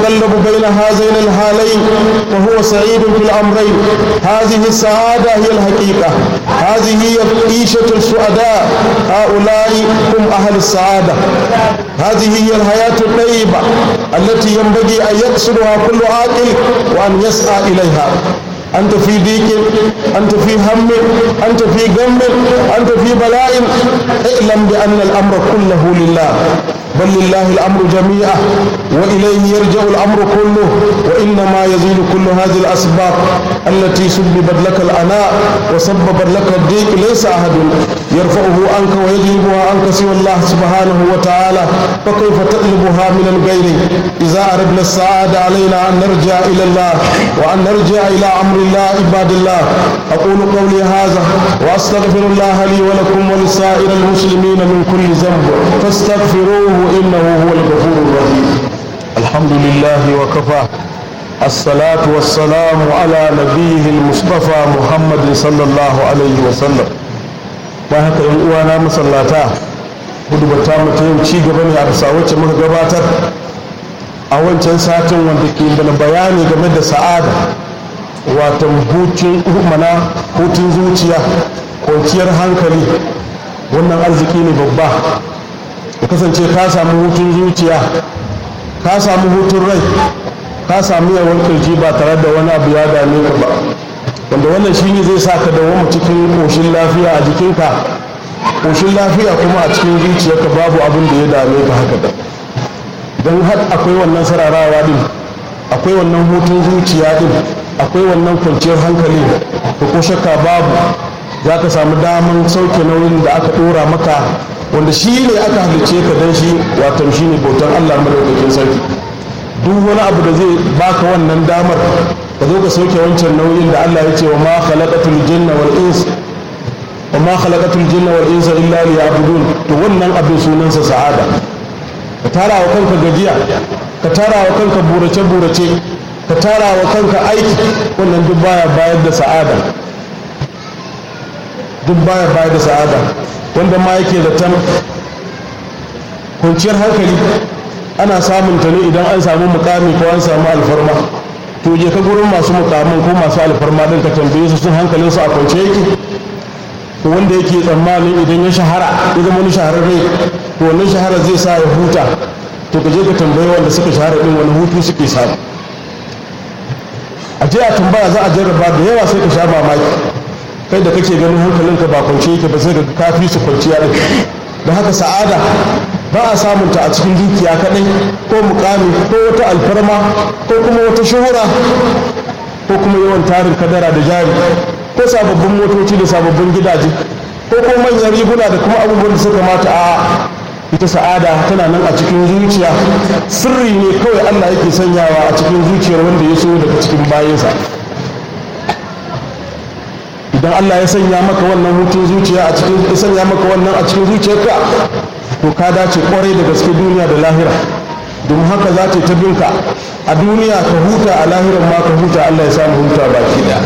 يتقلب بين هذين الحالين وهو سعيد في الأمرين هذه السعادة هي الحقيقة هذه هي عيشة السعداء هؤلاء هم أهل السعادة هذه هي الحياة الطيبة التي ينبغي أن يقصدها كل عاقل وأن يسعى إليها أنت في ضيق أنت في هم أنت في غم أنت في بلاء اعلم بأن الأمر كله لله بل لله الأمر جميعا وإليه يرجع الأمر كله وإنما يزيل كل هذه الأسباب التي سببت لك الأناء وسببت لك الضيق ليس أحد يرفعه عنك ويجلبها عنك سوى الله سبحانه وتعالى فكيف تطلبها من الغير إذا أردنا السعادة علينا أن نرجع إلى الله وأن نرجع إلى أمر الله عباد الله أقول قولي هذا وأستغفر الله لي ولكم ولسائر المسلمين من كل ذنب فاستغفروه إنه هو الغفور الرحيم الحمد لله وكفى الصلاة والسلام على نبيه المصطفى محمد صلى الله عليه وسلم bayan haka yan uwana masallata hudu bata mata yau ci gaba ne a bisa wacce muka gabatar a wancan satin wanda ke da bayani game da sa'ada watan hutun mana hutun zuciya kwanciyar hankali wannan arziki ne babba ya kasance ka samu hutun zuciya ka samu hutun rai ka samu yawon kirji ba tare da wani abu ya dame ka ba wanda wannan shi ne zai sa ka dawo cikin koshin lafiya a jikinka koshin lafiya kuma a cikin zuciyarka babu abin da ya dame ka haka da don har akwai wannan sararawa din akwai wannan hutun zuciya din akwai wannan kwanciyar hankali da ko shakka babu za ka samu daman sauke nauyin da aka dora maka wanda shi ne aka halice ka don shi watan shi ne bautar allah madaukakin sarki duk wani abu da zai baka wannan damar ka zo ka sauke wancan nauyin da allah ya ce wa ma khalaqatul jinna wal ins wa ma khalaqatul jinna wal insa illa liya'budun to wannan abin sunansa sa'ada ka tara wa kanka gajiya ka tara wa kanka burace burace ka tara wa kanka aiki wannan duk baya bayar da sa'ada duk baya bayar da sa'ada wanda ma yake zaton kwanciyar hankali ana samun ta ne idan an samu mukami ko an samu alfarma to je ka gurin masu mukamin ko masu alfarma din ka tambaye su sun hankalin su a kwance yake to wanda yake tsammanin idan ya shahara ya zama wani shahararre to wannan shahara zai sa ya huta to ka je ka tambaye wanda suka shahara din wani hutu suke samu a je a tambaya za a jarraba da yawa sai ka sha mamaki kai da kake ganin hankalinka ba kwance yake ba sai ka kafi su kwanciya din da haka sa'ada ba a samunta a cikin dukiya kaɗai ko mukami ko wata alfarma ko kuma wata shuhura ko kuma yawan tarin kadara da jari ko sababbin motoci da sababbin gidaje ko kuma manyan riguna da kuma abubuwan da suka mata a ita sa'ada tana nan a cikin zuciya sirri ne kawai allah yake sanyawa a cikin zuciyar wanda ya so daga cikin bayansa idan allah ya sanya maka wannan hutun zuciya a cikin ya sanya maka wannan a cikin zuciyarka to ka dace kwarai da gaske duniya da lahira domin haka za ta ta binka a duniya ka huta a lahiran ma ka huta allah ya samu huta baki da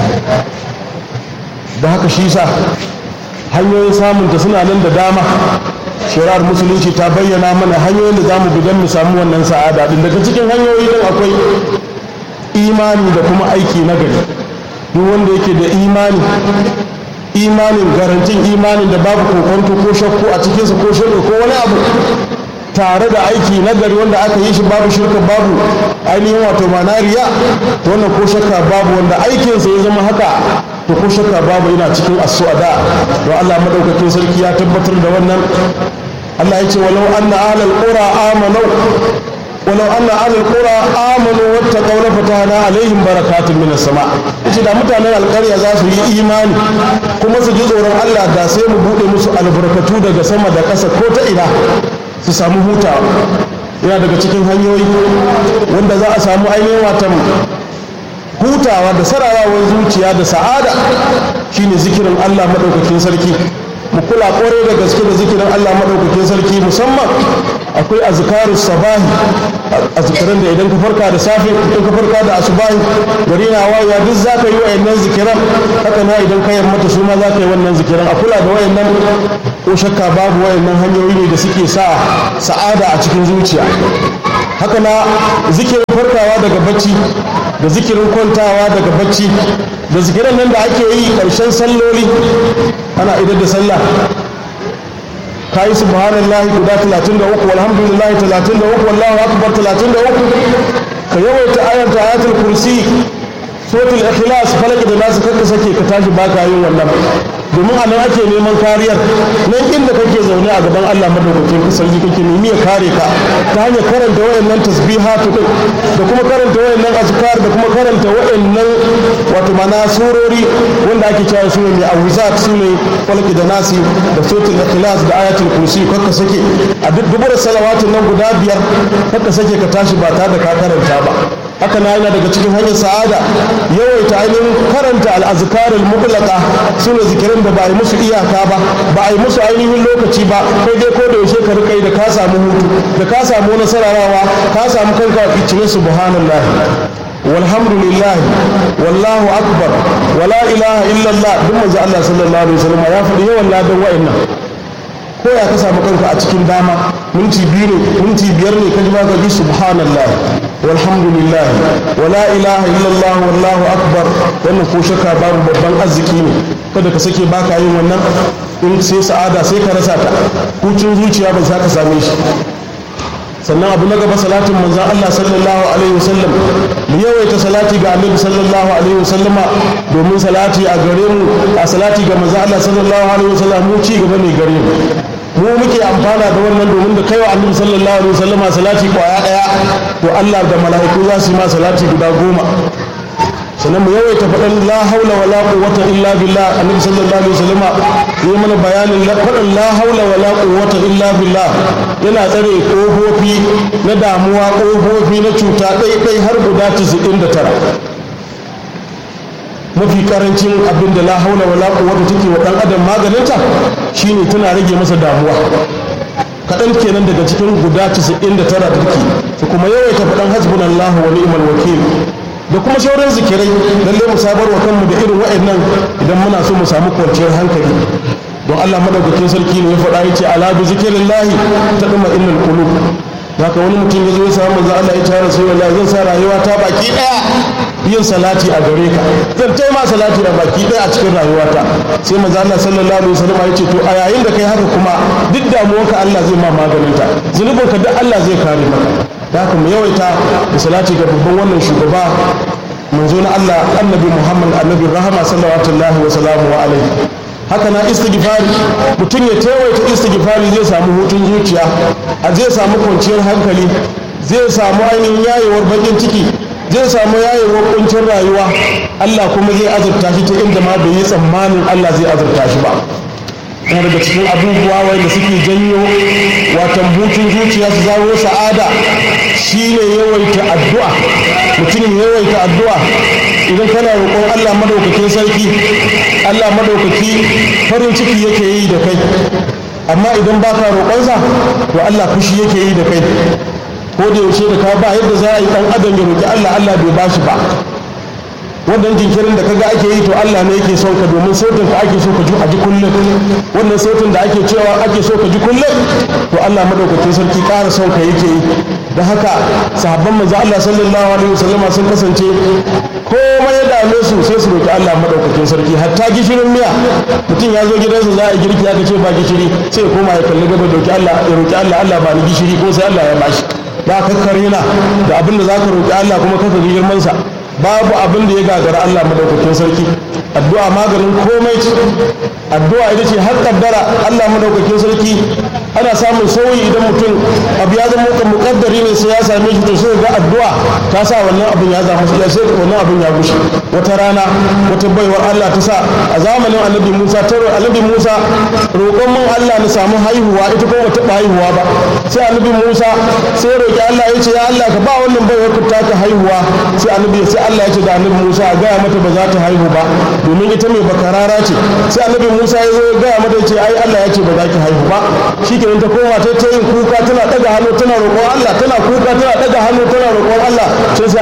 da haka shi sa hanyoyin samunta suna nan da dama shari'ar musulunci ta bayyana mana hanyoyin da za mu bi don mu samu wannan sa'ada din daga cikin hanyoyi din akwai imani da kuma aiki na gari duk wanda yake da imani imanin garantin imanin da babu kokonto ko shakku a cikinsa ko shirka ko wani abu tare da aiki na gari wanda aka yi shi babu shirka babu ainihin wato manariya to wannan ko shakka babu wanda aikinsa ya zama haka to ko shakka babu yana cikin as-su'ada to Allah madaukakin sarki ya tabbatar da wannan Allah ya ce walau anna ahlal qura amanu walau anna ahlal qura amanu wattaqaw la fatahna alaihim barakatun minas sama yace da mutanen alƙarya za su yi imani kuma su ji tsoron Allah da sai mu bude musu albarkatu daga sama da ƙasa ko ta ina su samu hutawa yana daga cikin hanyoyi wanda za a samu ainihin watan hutawa da sararawar zuciya da sa'ada shine zikirin Allah madaukakin sarki mu kula kore da gaske da zikirin Allah madaukakin sarki musamman akwai azkarus sabahi azkaran da idan ka farka da safe idan ka farka da asubahi gari na waya duk zaka yi wayannan zikiran haka na idan ka yammata su ma zaka yi wannan zikiran a kula da wayannan ko shakka babu wayannan hanyoyi ne da suke sa sa'ada a cikin zuciya haka na zikirin farkawa daga bacci da zikirin kwantawa daga bacci da zikiran nan da ake yi ƙarshen salloli ana idar da sallah ka yi subhanallahi guda 33 walhamdulillahi 33 wallahu akbar 33 ka yawaita ayanta ayatul kursi suratul ikhlas falaki da nasu kanka sake ka tashi baka yin wannan domin a nan ake neman kariyar nan inda kake zaune a gaban Allah madaukakin sarki kake nemi ya kare ka ta hanyar karanta wayannan tasbihatu din da kuma karanta wayannan azkar da kuma karanta wayannan wato mana surori wanda ake cewa su ne mai awuzat su ne falaki da nasi da suratul ikhlas da ayatul kursi kakka sake a duk dubar salawatin nan guda biyar kakka sake ka tashi ba tare da ka karanta ba haka na yana daga cikin hanyar sa'ada yawaita ainihin karanta al'azkarul mutlaka su ne zikirin da ba a yi musu iyaka ba ba a yi musu ainihin lokaci ba kai dai ko da yaushe ka rika da ka samu hutu da ka samu nasararawa ka samu kanka a cikin subhanallah walhamdulillah wallahu akbar wala ilaha illallah duk manzo Allah sallallahu alaihi wasallam ya faɗi yawan ladan wa'annan ko ya ka samu kanka a cikin dama minti biyu ne minti biyar ne ka ji ba ka ji subhanallah walhamdulillah wala ilaha illallah wallahu akbar wannan ko shakka babu babban arziki ne kada ka sake baka yin wannan in sai sa'ada sai ka rasa ta hucin zuciya ba za ka same shi sannan abu na gaba salatin manzan Allah sallallahu alaihi wasallam mu yawaita salati ga annabi sallallahu alaihi wasallama domin salati a gare mu a salati ga manzan Allah sallallahu alaihi wasallam mu ci gaba ne gare mu mu muke amfana da wannan domin da kaiwa annabi sallallahu alaihi wasallama salati kwaya daya to Allah da mala'iku za su yi ma salati guda goma sannan mu yawaita faɗin la haula wa la quwwata illa billah annabi sallallahu alaihi wasallam yi mana bayanin faɗin la haula wa la quwwata illa billah yana tsare ƙofofi na damuwa ƙofofi na cuta ɗaiɗai har guda 99 mafi karancin abin da la haula wa la quwwata take wa ɗan adam maganinta shine tana rage masa damuwa kaɗan kenan daga cikin guda 99 da take su kuma yawaita faɗin hasbunallahu wa ni'mal wakil da kuma sauran zikirai lalle mu sabar wa kanmu da irin wa'annan idan muna so mu samu kwanciyar hankali don Allah madaukakin sarki ne ya faɗa yace ala bi zikrillahi tadma innal qulub haka wani mutum ya zo ya samu manzo Allah ya ce rasulullahi zan sa rayuwa ta baki daya yin salati a gare ka zan tai ma salati a baki daya a cikin rayuwata sai manzo Allah sallallahu alaihi wasallam ya ce to a yayin da kai haka kuma duk damuwarka Allah zai ma maganinta zunubinka duk Allah zai kare maka da haka mu yawaita da salati ga babban wannan shugaba manzo na Allah annabi Muhammad annabi rahama sallallahu alaihi wa sallamu alaihi haka na istighfari mutum ya tawaita istighfari zai samu hutun zuciya a zai samu kwanciyar hankali zai samu ainihin yayewar bakin ciki zai samu yayewar kuncin rayuwa Allah kuma zai azurta shi ta inda ma bai yi tsammanin Allah zai azurta shi ba yana daga cikin abubuwa wanda suke janyo watan hutun zuciya su zawo sa'ada shine yawaita addu'a mutum yawaita addu'a idan kana roƙon Allah madaukakin sarki Allah madaukaki farin ciki yake yi da kai amma idan baka roƙonsa to Allah fushi yake yi da kai ko da yaushe da ka ba yadda za a yi ɗan adam ya roƙi Allah Allah bai bashi ba wannan jinkirin da kaga ake yi to Allah ne yake son ka domin sautin ka ake so ka ji a ji kullum wannan sautin da ake cewa ake so ka ji kullum to Allah madaukakin sarki ƙara son ka yake yi da haka sahabban manzo Allah sallallahu alaihi wasallam sun kasance komai ya dame su sai su roki Allah madaukakin sarki hatta gishirin miya mutum ya zo gidansa za a yi girki aka ce ba gishiri sai ya koma ya kalli gaba roki Allah ya roki Allah Allah ba ni gishiri ko sai Allah ya bashi ba kakkare na da abin da zaka roki Allah kuma kaka girman sa babu abin da ya gagara Allah madaukakin sarki addu'a maganin komai ce addu'a ita ce har kaddara Allah madaukakin sarki ana samun sauyi idan mutum abu ya zama mukaddari ne sai ya same shi to sai ga addu'a ta sa wannan abin ya zama ya sai wannan abin ya gushe wata rana wata baiwar Allah ta sa a zamanin Annabi Musa ta Annabi Musa roƙon mun Allah na samu haihuwa ita ko bata haihuwa ba sai Annabi Musa sai roƙi Allah ya ce ya Allah ka ba wannan baiwar ta ta haihuwa sai Annabi sai Allah ya ce da Annabi Musa a gaya mata ba za ta haihu ba domin ita mai bakarara ce sai Annabi Musa ya zo ya gaya mata ce ai Allah ya ce ba za ki haihu ba shikenan ta koma ta ta yin kuka tana daga hannu tana roƙon Allah tana kuka tana daga hannu tana roƙon Allah sai sai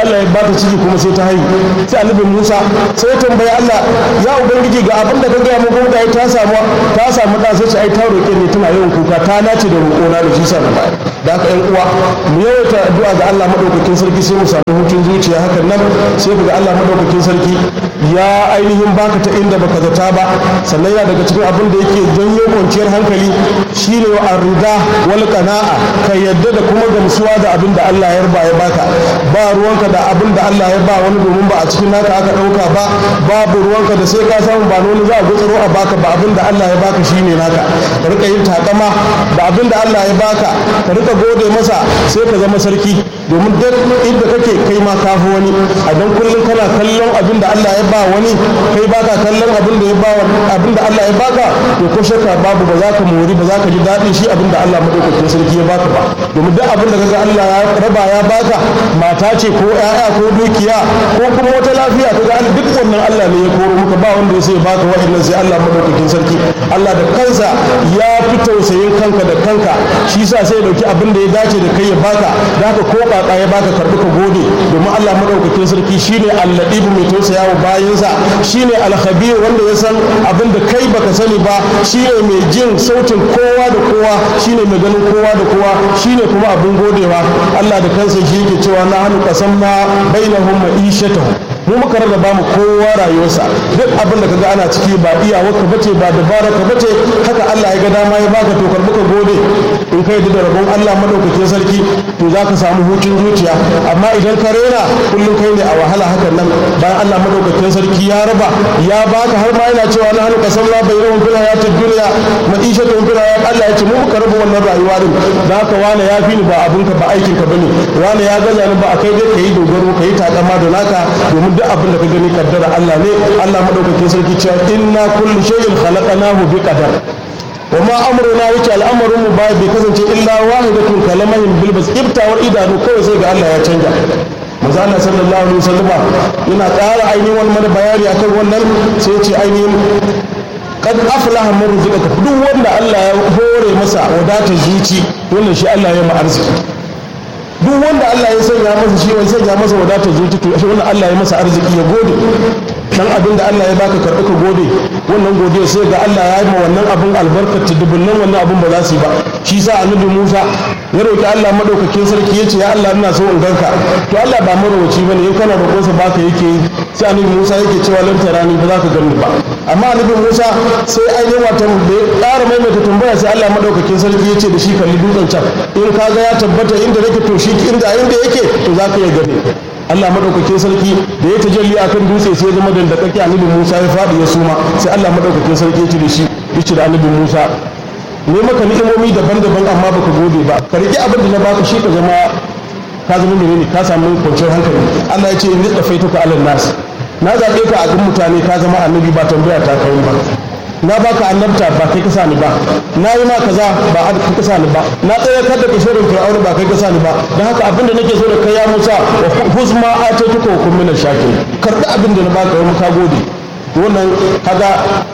Allah ya bata ciki kuma sai ta haihu sai annabi Musa sai ya tambayi Allah ya ubangiji ga abin da ka gaya mu kuma da ta samu ta samu da sai ce ai ta roƙe ni tana yawan kuka ta nace da roƙona da shi sa na bayar da haka ƴan uwa mu yawaita addu'a ga Allah madaukakin sarki sai mu samu hutun zuciya hakan nan sai ga Allah madaukakin sarki ya ainihin baka ta inda baka zata ba sannan yana daga cikin abin da yake janyo kwanciyar hankali shine wa arida wal qana'a ka yadda da kuma gamsuwa da abin da Allah ya yarba ya baka ba ruwanka da abin da Allah ya ba wani domin ba a cikin naka aka dauka ba babu ruwanka da sai ka samu ba wani za a gutsuro a baka ba abin da Allah ya baka shine naka ka rika yin takama da abin da Allah ya baka ka rika gode masa sai ka zama sarki domin duk inda kake kai ma ka fi wani a dan kullum kana kallon abin da Allah ya ba wani kai baka kallon abin da ya ba abin da Allah ya baka to ko shakka babu ba za ka mori ba za ka ji daɗin shi abin da Allah madaukakin sarki ya baka ba domin duk abin da kaga Allah ya raba ya baka mata ce ko ƴaƴa ko dukiya ko kuma wata lafiya kaga Allah duk wannan Allah ne ya koro muka ba wanda ya sai baka wa'annan sai Allah madaukakin sarki Allah da kansa ya fi tausayin kanka da kanka shi yasa sai ya dauki abin da ya dace da kai ya baka da haka ko kaka ya baka karbi ka gode domin Allah madaukakin sarki shine alladibu mai tausaya wa bayinsa shine alkhabir wanda ya san abin da kai baka sani ba shine mai jin sautin kowa da kowa shine mai ganin kowa da kowa shine kuma abin godewa Allah da kansa shi yake cewa na hannu qasamna bainahum ma'ishatahum mu muka rarraba mu kowa rayuwarsa duk abin da kaga ana ciki ba iyawarka bace ba dabara ka bace haka Allah ya ga dama ya baka to karbi ka gode in kai da rabon Allah madaukakin sarki to za ka samu hutun zuciya amma idan ka rena kullum kai ne a wahala hakan nan bayan Allah madaukakin sarki ya raba ya baka har ma yana cewa na hannu kasam la bayyana fil hayatid dunya ma'ishatun fil hayat Allah ya ce mu muka raba wannan rayuwa din da haka wani ya fi ni ba abinka ba aikin ka bane wani ya gaza ni ba a kai dai kai dogaro kai takama da naka domin duk abin da ka gani kaddara Allah ne Allah madaukakin sarki cewa inna kullu shay'in khalaqnahu bi qadar wa ma amruna yake al'amarin mu ba bai kasance illa wahidatun kalamahin bil bas ibtawar idanu kawai sai ga Allah ya canja manzo Allah sallallahu alaihi wasallam yana ƙara ainihin wani mana bayani akan wannan sai ce ainihin kad aflaha man rizqaka duk wanda Allah ya hore masa wadatar zuci wannan shi Allah ya ma arziki duk wanda Allah ya sanya masa shi wani sanya masa wadatar zuci to shi wannan Allah ya masa arziki ya gode dan abin da Allah ya baka karɓi ka gode wannan godiya sai ga Allah ya yi ma wannan abin albarkar dubunnan wannan abin ba za su yi ba shi sa annabi Musa ya roki Allah madaukakin sarki ya ce ya Allah ina so in ganka to Allah ba marowaci bane in kana roƙonsa baka yake yi sai annabi Musa yake cewa lan tarani ba za ka gani ba amma annabi Musa sai ainihin wata da ya ƙara maimaita tambaya sai Allah madaukakin sarki ya ce da shi kalli dutsen can in ka ga ya tabbata inda nake to shi inda inda yake to za ka iya gani Allah madaukakin sarki da ya tajalli akan dutse sai ya zama dandakake annabi Musa ya faɗi ya suma sai Allah madaukakin sarki ya ce da shi ya ce da annabi Musa ne maka ni'imomi daban-daban amma baka gode ba ka riƙe abin da na baka shi ka zama ka zama menene ka samu kwanciyar hankali Allah ya ce in rizqa faituka alal nas na zaɓe ka a kan mutane ka zama annabi ba tambaya ta kai ba na baka annabta ba kai ka sa ni ba na yi ma kaza ba kai ka sa ni ba na tsaya kar da kishirin fir'auna ba kai ka sa ni ba don haka abin da nake so da kai ya musa wa huzma atatuka wa kun minal shakirin karɓi abin da na baka wani ka gode wannan kaga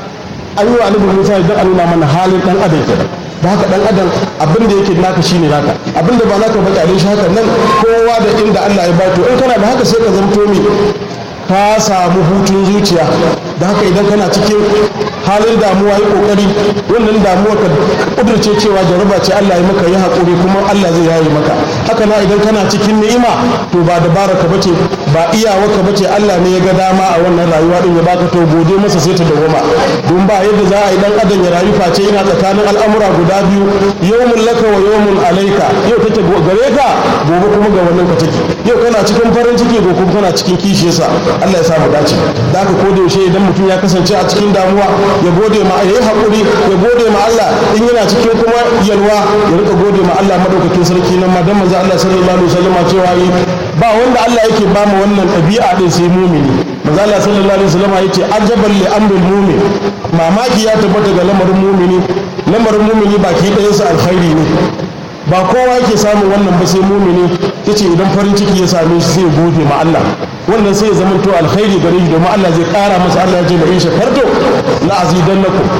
an yi wa annabi musa idan an nuna mana halin dan adam kenan da haka dan adam abin da yake naka shine naka abin da ba naka ba kyale shi haka nan kowa da inda Allah ya bato in kana da haka sai ka zamto mi ka samu hutun zuciya da haka idan kana cikin halin damuwa yi kokari wannan damuwa ka kudurce cewa jaraba ce Allah ya maka yi hakuri kuma Allah zai yaye maka haka na idan kana cikin ni'ima to ba dabara ka bace ba iyawa ka bace Allah ne ya ga dama a wannan rayuwa din ya baka to gode masa sai ta dawoma don ba yadda za a yi dan adam ya rayu face yana tsakanin al'amura guda biyu yawmun laka wa yawmun alaika yau take gare ka gobe kuma ga wannan ka take yau kana cikin farin ciki gobe kuma kana cikin kishiyarsa Allah ya sa mu dace da haka ko da yaushe idan mutum ya kasance a cikin damuwa ya gode ma ya yi haƙuri ya gode ma Allah in yana cikin kuma yalwa ya rika gode ma Allah madaukakin sarki nan ma dan manzo Allah sallallahu alaihi wasallam cewa yi ba wanda Allah yake ba mu wannan ɗabi'a din sai mumini manzo Allah sallallahu alaihi wasallam yace ajaban li amril mu'min mamaki ya tabbata ga lamarin mumini lamarin mumini baki ɗayansa alkhairi ne ba kowa yake samun wannan ba sai mumini yace idan farin ciki ya same shi sai ya gode ma Allah wannan sai ya zama to alkhairi gare shi domin Allah zai kara masa Allah ya ce da in shakarto la azidannakum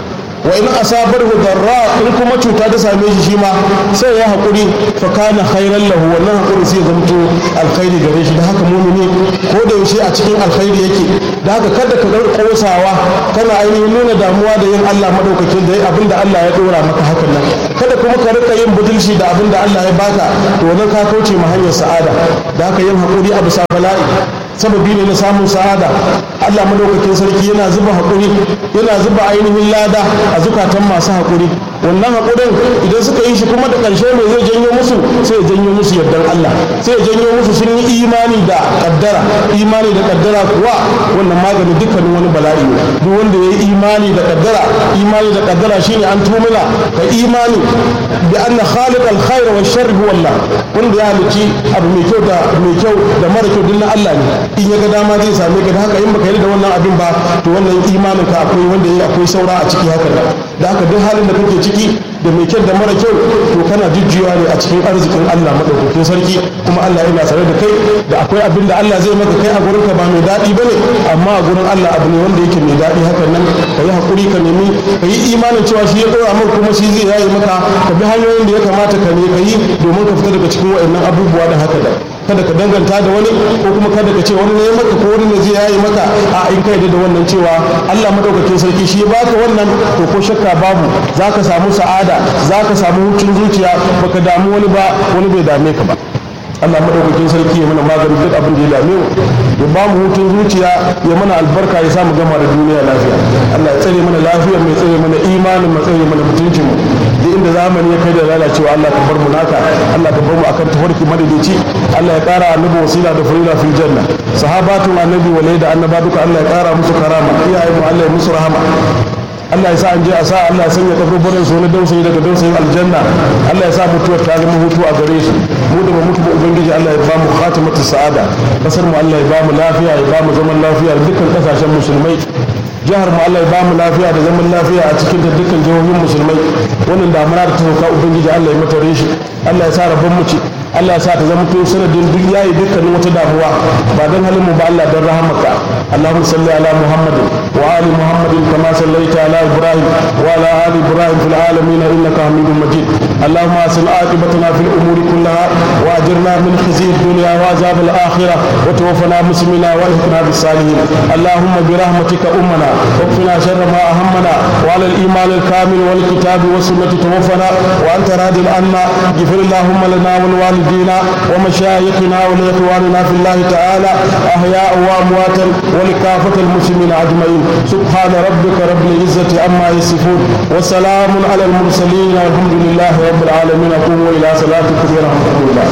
wa in asabarhu darra in kuma cuta ta same shi shi ma sai ya haƙuri fa kana khairan lahu wannan haƙuri sai zamto alkhairi gare shi da haka mumini ko da yaushe a cikin alkhairi yake da haka kada ka ga kosawa kana ainihin nuna damuwa da yin Allah madaukakin da abinda Allah ya dora maka hakan nan kada kuma ka rika yin budulci da abinda Allah ya baka to wannan ka kauce ma hanyar sa'ada da haka yin haƙuri a bisa bala'i sababi ne na samun sa'ada Allah madaukakin sarki yana zuba haƙuri yana zuba ainihin lada a zukatan masu haƙuri wannan haƙurin idan suka yi shi kuma da ƙarshe mai zai janyo musu sai ya janyo musu yardar Allah sai ya janyo musu sun yi imani da ƙaddara imani da ƙaddara kuwa wannan magani dukkanin wani bala'i ne duk wanda ya yi imani da ƙaddara imani da ƙaddara shine an tumula ka imani bi anna khaliq al-khair wa sharri huwa Allah wanda ya halici abu mai kyau da mai kyau da mara kyau din Allah ne in ya ga dama zai same ka da haka in baka yi da wannan abin ba to wannan imanin ka akwai wanda ya akwai saura a ciki haka da haka duk halin da kake ciki da mai kyau da mara kyau to kana jujjuwa ne a cikin arzikin Allah madaukakin sarki kuma Allah yana tsare da kai da akwai abin da Allah zai maka kai a gurin ka ba mai daɗi bane amma a gurin Allah abu ne wanda yake mai daɗi hakan nan ka yi hakuri ka nemi ka yi imanin cewa shi ya ɗora maka kuma shi zai yayi maka ka bi hanyoyin da ya kamata ka ne ka yi domin ka fita daga cikin waɗannan abubuwa da haka da kada ka danganta da wani ko kuma kada ka ce wani ne maka ko wani ne zai yayi maka a in kai da wannan cewa Allah madaukakin sarki shi ya baka wannan to ko shakka babu zaka samu sa'ada zaka samu hutun zuciya baka damu wani ba wani bai dame ka ba Allah madaukakin sarki ya mana magani duk abin da ya dame mu ya ba mu hutun zuciya ya mana albarka ya samu gama da duniya lafiya Allah ya tsare mana lafiyar mai tsare mana imanin mu tsare mana mutuncin mu duk inda zamani ya kai da lalacewa Allah ka bar mu naka Allah ka bar mu akan tafarki madadici Allah ya kara annabi wasila da furila fil janna sahabatu annabi walai da annaba duka Allah ya kara musu karama iyayen mu Allah ya musu rahama Allah ya sa an je a sa Allah ya sanya kaburburan su na dausayi daga dausayin aljanna Allah ya sa mutuwar ta zama hutu a gare su mu da ba mutu ba ubangiji Allah ya ba mu khatimatu sa'ada kasar mu Allah ya ba mu lafiya ya ba mu zaman lafiya da dukkan kasashen musulmai jihar mu Allah ya ba mu lafiya da zaman lafiya a cikin da dukkan jihohin musulmai wannan damuna da ta sauka ubangiji Allah ya mata reshi Allah ya sa rabon mu ci Allah ya sa ta zama to sanadin duk yayi dukkanin wata damuwa ba dan halin mu ba Allah dan rahamaka Allahumma salli ala Muhammadin wa ali Muhammadin kama sallaita ala Ibrahim wa ala ali Ibrahim fil alamin innaka Hamidum Majid Allahumma asil aqibatana fil umuri kullaha wa ajirna min khizyi dunya wa azab al akhirah wa tawaffana muslimina wa alhiqna bis salihin Allahumma bi rahmatika ummana واكفنا شر ما أهمنا وعلى الإيمان الكامل والكتاب والسنة توفنا وأنت راض عنا اغفر اللهم لنا ولوالدينا ومشايخنا ولإخواننا في الله تعالى أحياء وأمواتا ولكافة المسلمين أجمعين سبحان ربك رب العزة عما يصفون وسلام على المرسلين والحمد لله رب العالمين قوموا إلى صلاتكم ورحمة الله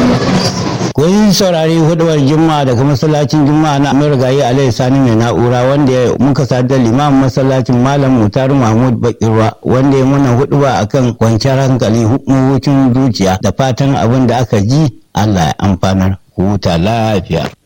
kun saurari hudubar juma'a daga masallacin juma'a na marigayi alayhi sani mai na'ura wanda muka sadar limamin masallacin malam mutar mahmud bakirwa wanda ya muna huduba akan kwanciyar hankali hukumokin zuciya da fatan abin da aka ji allah ya amfanar huta lafiya